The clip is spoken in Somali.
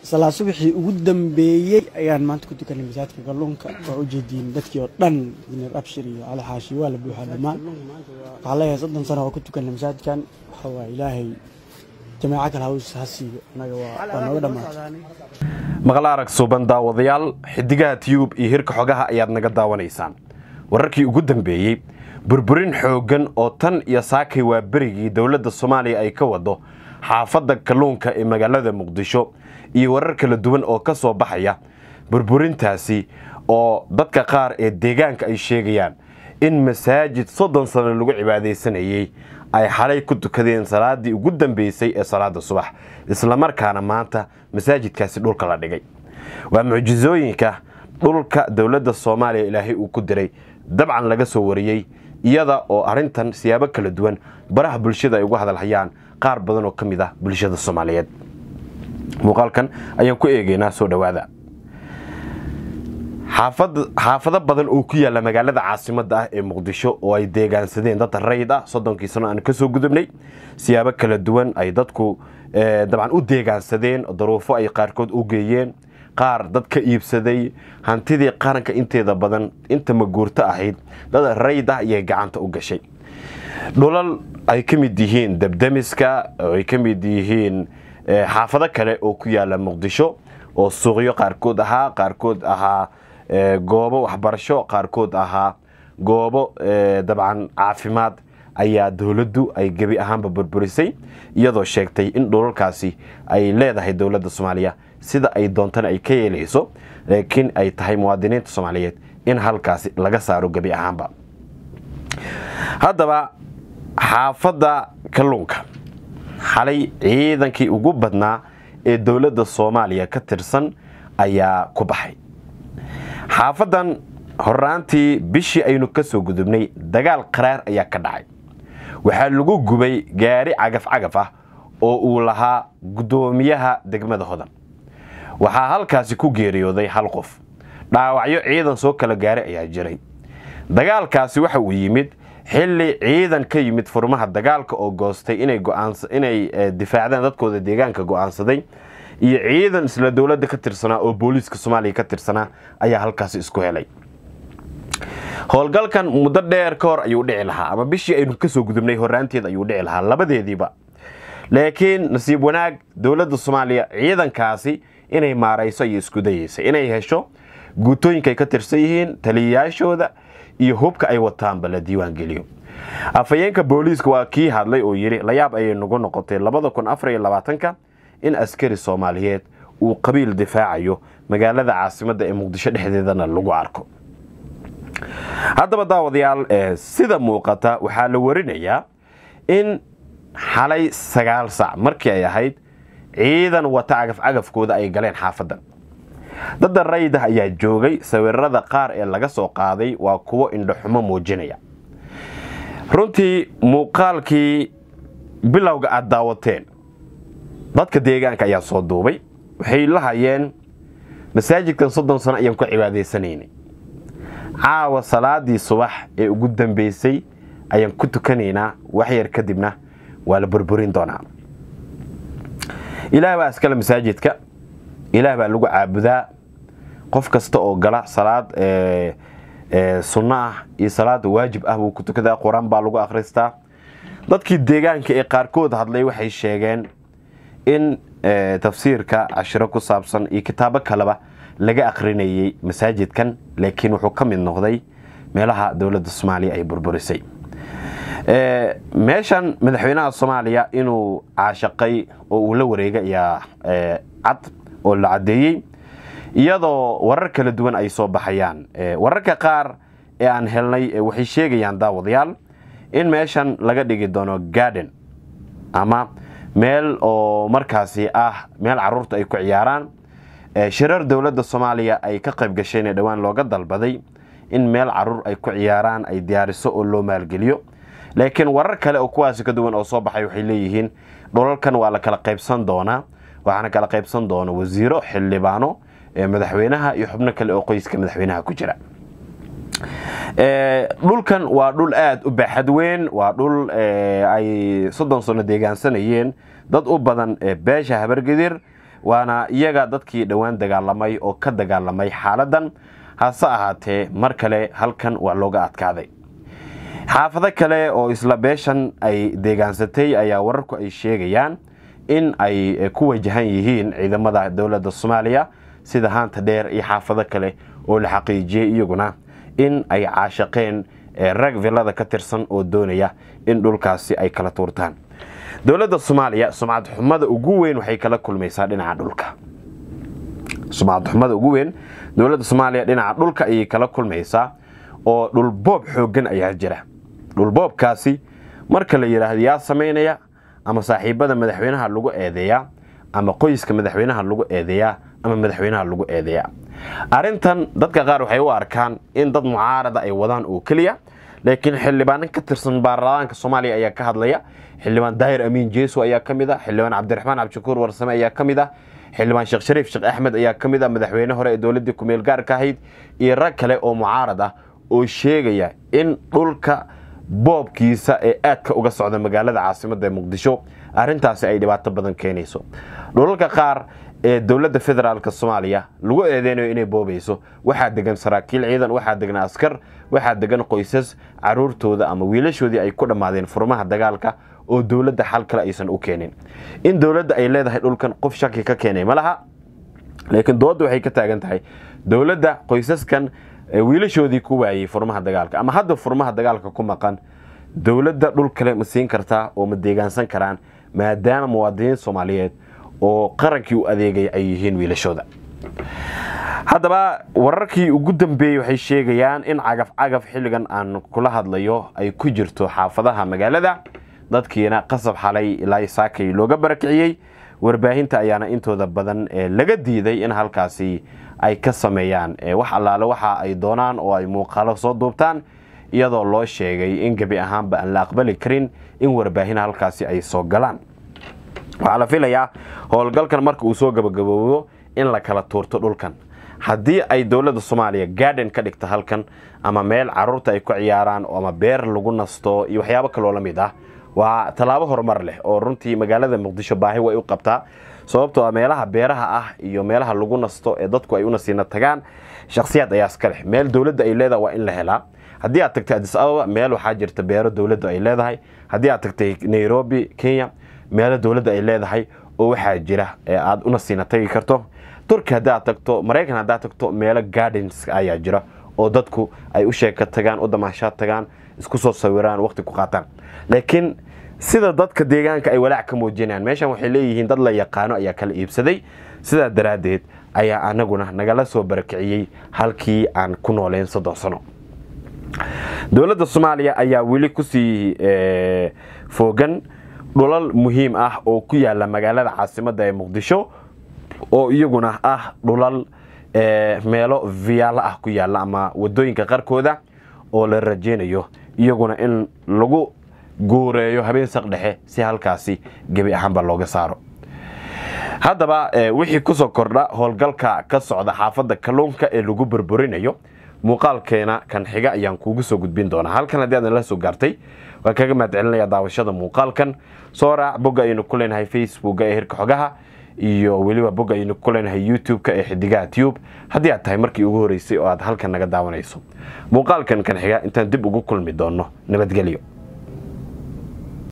salaa subaxii ugu dambeeyey ayaan maanta ku tukanay masaajidka kalluunka waa u jeediin dadkii oo dhan injineer abshir iyo cali xaashi waa la buuxaa dhammaan waxaa leeyahay soddon sano oo ku tukanay masaajidkan waxa waa ilaahay jamaaco kale haws ha siiyo annaga waa waa nooga dhammaatay maqal arag suuban daawadayaal xidigaha tiyuub iyo hirka xogaha ayaad naga daawanaysaan wararkii ugu dambeeyey burburin xooggan oo tan iyo saakay waa berigii dowladda soomaaliya ay ka wado xaafadda kalluunka ee magaalada muqdisho iyo warar kala duwan oo ka soo baxaya burburintaasi oo dadka qaar ee deegaanka ay sheegayaan in masaajid soddon sano lagu cibaadaysanayey ay xalay ku tukadeen salaadii ugu dambeysay ee salaada subax islamarkaana maanta masaajidkaasi dhulka la dhigay waa mucjisooyinka dhulka dowladda soomaaliya ilaahay uu ku diray dabcan laga soo wariyey iyada oo arrintan siyaabo kala duwan baraha bulshada ay uga hadalhayaan qaar badan oo ka mid ah bulshada soomaaliyeed muuqaalkan ayaan ku eegaynaa soo dhowaada xaafado badan oo ku yaalla magaalada caasimadda ah ee muqdisho oo ay deegaansadeen dad rayid ah soddonkii sano aan kasoo gudubnay siyaabo kala duwan ay dadku dabcan u deegaansadeen daruufo ay qaarkood u geeyeen qaar dad ka iibsaday hantidii qaranka inteeda badan inta maguurto ahayd dad rayid ah ayay gacanta u gashay dhulal ay ka mid yihiin dabdamiska oo ay ka mid yihiin xaafado kale oo ku yaalla muqdisho oo suuqyo qaarkood ahaa qaarkood ahaa goobo waxbarasho qaarkood ahaa goobo dabcan caafimaad ayaa dowladdu ay gebi ahaanba burburisay iyadoo sheegtay in dhulalkaasi ay leedahay dowladda soomaaliya sida ay doontana ay ka yeelayso laakiin ay tahay muwaadiniinta soomaaliyeed in halkaasi laga saaro gebi ahaanba haddaba xaafadda kalluunka xalay ciidankii ugu badnaa ee dowladda soomaaliya ka tirsan ayaa ku baxay xaafaddan horaantii bishii aynu ka soo gudubnay dagaal qaraar ayaa ka dhacay waxaa lagu gubay gaari cagaf cagaf ah oo uu lahaa guddoomiyaha degmada hodan waxaa halkaasi ku geeriyooday hal qof dhaawacyo ciidan soo kala gaaray ayaa jiray dagaalkaasi waxa uu yimid xilli ciidan ka yimid furmaha dagaalka oo goostay inay difaacdaan dadkooda deegaanka go'aansaday iyo ciidan isla dowladda ka tirsanaa oo booliiska soomaaliya ka tirsanaa ayaa halkaasi isku helay howlgalkan muddo dheer ka hor ayuu dhici lahaa ama bishii aynu kasoo gudubnay horaanteed ayuu dhici lahaa labadeediiba laakiin nasiib wanaag dowladda soomaaliya ciidankaasi inay maarayso ayay isku dayeysay inay hesho guutooyinka ay ka tirsan yihiin taliyayaashooda iyo hubka ay wataanba la diiwaan geliyo afhayeenka booliiska waa kii hadlay oo yidhi layaab ayay nagu noqotay labada kun afar iyo labaatanka in askari soomaaliyeed uu qabiil difaacayo magaalada caasimadda ee muqdisho dhexdeedana lagu arko haddaba daawadayaal sida muuqata waxaa la warinayaa in xalay sagaal sac markii ay ahayd ciidan wata cagafcagafkooda ay galeen xaafaddan dadda raydah ayaa joogay sawirada qaar ee laga soo qaaday waa kuwo indhoxumo muujinaya runtii muuqaalkii bilowga aad daawateen dadka deegaanka ayaa soo duubay waxay la hayeen masaajidkan soddon sano ayaan ku cibaadaysanaynay caawa salaadii subax ee ugu dambeysay ayaan ku tukanaynaa waxyar kadibna waa la burburin doonaa ilaah baa iskale masaajidka ilaah baa lagu caabudaa qof kasta oo gala salaad sunno ah iyo salaad waajib ah buu ku tukadaa qur-aan baa lagu akhristaa dadkii deegaanka ee qaarkood hadlay waxay sheegeen in tafsiirka cashiro ku saabsan iyo kitaabo kaleba laga akrinayay masaajidkan laakiin wuxuu ka mid noqday meelaha dowladda soomaaliya ay burburisay meeshan madaxweynaha soomaaliya inuu caashaqay oo uu la wareegay ayaa cad oo la caddeeyey iyadoo warar kala duwan ay soo baxayaan wararka qaar ee aan helnay waxay sheegayaan daawadayaal in meeshan laga dhigi doono garden ama meel oo markaasi ah meel caruurta ay ku ciyaaraan shirar dowladda soomaaliya ay ka qayb gasheen ee dhowaan looga dalbaday in meel caruur ay ku ciyaaraan ay diyaariso oo loo maalgeliyo laakiin warar kale oo kuwaasi ka duwan oo soo baxay waxay leeyihiin dhulalkan waa la kala qaybsan doonaa waxaana kala qaybsan doona wasiiro xildhibaano madaxweynaha iyo xubno kale oo qoyska madaxweynaha ku jira dhulkan waa dhul aada u baaxad weyn waa dhul ay soddon sano deegaansanayeen dad u badan beesha habargedir waana iyaga dadkii dhowaan dagaalamay oo ka dagaalamay xaaladan hase ahaatee mar kale halkan waa looga adkaaday xaafado kale oo isla beeshan ay deegaansatay ayaa wararku ay sheegayaan in ay ku wajahan yihiin ciidamada dowladda soomaaliya sida haanta dheer iyo xaafado kale oo la xaqiijiyey iyaguna in ay caashaqeen rag villada ka tirsan oo doonaya in dhulkaasi ay kala tuurtaan dowladda soomaaliya sumcad xumada ugu weyn waxay kala kulmaysaa dhinaca dhulka sumcad xumada ugu weyn dowladda soomaaliya dhinaca dhulka ayay kala kulmaysaa oo dhulboob xooggan ayaa jira dhulboobkaasi marka la yidhaahdo yaa samaynaya ama saaxiibada madaxweynaha lagu eedeeyaa ama qoyska madaxweynaha lagu eedeeyaa ama madaxweynaha lagu eedeeyaa arrintan dadka qaar waxay u arkaan in dad mucaarada ay wadaan oo keliya laakiin xildhibaanan ka tirsan baarlamaanka soomaaliya ayaa ka hadlaya xildhibaan daahir amiin jeeso ayaa ka mid ah xildhibaan cabdiraxmaan cabdishakuur warsame ayaa ka mid ah xildhibaan sheekh shariif sheekh axmed ayaa ka mid ah madaxweyne hore ee dowladdii kumeel gaarka ahayd iyo rag kale oo mucaarad ah oo sheegaya in dhulka boobkiisa ee aadka uga socda magaalada caasimadda ee muqdisho arrintaasi ay dhibaato badan keenayso dhulalka qaar ee dowladda federaalk soomaaliya lagu eedeynayo inay boobayso waxaa degan saraakiil ciidan waxaa degan askar waxaa degan qoysas caruurtooda ama wiilashoodii ay ku dhammaadeen furmaha dagaalka oo dowladda xal kale aysan u keenin in dowladda ay leedahay dhulkan qof shaki ka keenay ma laha laakiin doodda waxay ka taagan tahay dowladda qoysaskan wiilashoodii ku waayey furmaha dagaalka ama hadda furmaha dagaalka ku maqan dowladda dhul kale ma siin kartaa oo ma deegaansan karaan maadaama muwaadiniin soomaaliyeed oo qarankii u adeegaya ay yihiin wiilashooda haddaba wararkii ugu dambeeyey waxay sheegayaan in cagaf cagaf xilligan aan kula hadlayo ay ku jirto xaafadaha magaalada dadkiina qasab xalay ilaa saakay looga barakiciyey warbaahinta ayaana intooda badan laga diiday in halkaasi ay ka sameeyaan wax allaale waxa ay doonaan oo ay muuqaalo soo duubtaan iyadoo loo sheegay in gebi ahaanba aan la aqbali karin in warbaahin halkaasi ay soo galaan waxaa la filayaa howlgalkan marka uu soo gabagaboobo in la kala tuurto dhulkan haddii ay dowladda soomaaliya garden ka dhigto halkan ama meel caruurta ay ku ciyaaraan ama beer lagu nasto iyo waxyaabo kaloo la mid ah waa tallaabo horumar leh oo runtii magaalada muqdisho baahi way u qabtaa sababtoo a meelaha beeraha ah iyo meelaha lagu nasto ee dadku ay u nasiina tagaan shakhsiyaad ayaa iska leh meel dowladda ay leedahay waa in la helaa haddii aad tagtay adis ababa meel waxaa jirta beero dowladda ay leedahay haddii aad tagtay nairobi kenya meelo dowladda ay leedahay oo waxaa jira ee aad u nasiina tagi karto turki haddii aad tagto maraykan haddaad tagto meelo gardens ayaa jira oo dadku ay u sheeka tagaan u damaashaad tagaan isku soo sawiraan waqti ku qaataan laakiin sida dadka deegaanka ay walaac ka muujinayaan meeshan waxay leeyihiin dad la yaqaano ayaa kala iibsaday sidaa daraaddeed ayaa anaguna nagala soo barakiciyey halkii aan ku nooleyn soddon sano dowladda soomaaliya ayaa weli kusii foogan dhulal muhiim ah oo ku yaala magaalada caasimadda ee muqdisho oo iyaguna ah dhulal meelo viyaalo ah ku yaala ama wadooyinka qarkooda oo la rajeynayo iyaguna in lagu guureeyo habeen saq dhexe si halkaasi gebi ahaanba looga saaro haddaba wixii kusoo kordha howlgalka ka socda xaafadda kalluunka ee lagu burburinayo muuqaalkeena kan xiga ayaan kuugu soo gudbin doonaa halkan haddii aadna la soo gaartay waan kaga mahad celinaya daawashada muuqaalkan soo raac bogga aynu ku leenahay facebooka ee hirka xogaha iyo weliba bogga aynu ku leenahay youtube-ka ee xidigaha tube haddii aad tahay markii ugu horeysay oo aad halkan naga daawanayso muuqaalkan kan xiga intaan dib ugu kulmi doonno nabadgelyo